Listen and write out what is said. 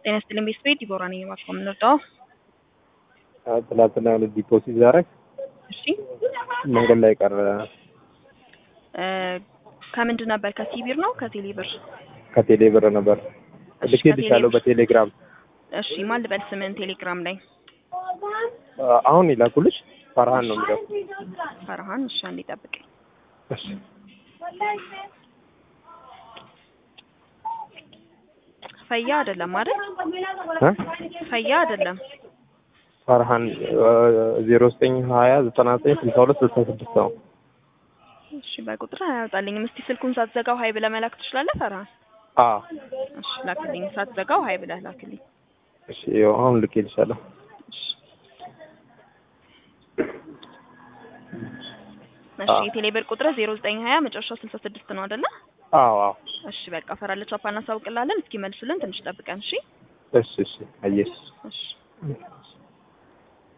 ጤና ይስጥልኝ ቤተሰቤ ዲቦራ ነኝ። እባክዎ የምንወጣው ትላንትና የሆነ ዲፖዚት ዛረግ እሺ መንገድ ላይ ቀረ። እ ከምንድን ነበር? ከሲቢር ነው ከቴሌ ብር? ከቴሌ ብር ነበር እሺ፣ ልኬልሻለሁ ከቴሌ ብር። በቴሌግራም እሺ ማን ልበል ስምን? ቴሌግራም ላይ አ- አሁን ይላኩልሽ። ፈርሃን ነው የሚለው። ፈርሃን። እሺ አንዴ ጠብቀኝ። እሺ ፈያ አይደለም አይደል? እ? ፈያ አይደለም። ፈርሃን ዜሮ ዘጠኝ ሀያ ዘጠና ዘጠኝ ስልሳ ሁለት ስልሳ ስድስት ነው። እሺ በቁጥር አያወጣልኝም። እስቲ ስልኩን ሳትዘጋው ሀይ ብለህ መላክ ትችላለህ ፈርሃን? አ እሺ ላክልኝ። ሳትዘጋው ሀይ ብለህ ላክልኝ። እሺ ይኸው አሁን ልኬልሻለሁ። እሺ እሺ አዎ። የቴሌ ብር ቁጥር ዜሮ ዘጠኝ ሀያ መጨረሻው ስልሳ ስድስት ነው አይደለ? አዎ አዎ እሺ በቃ ፈራለች አፓ እናሳውቅላለን። እስኪ መልሱልን ትንሽ ጠብቀን። እሺ እሺ እሺ አየሽ እሺ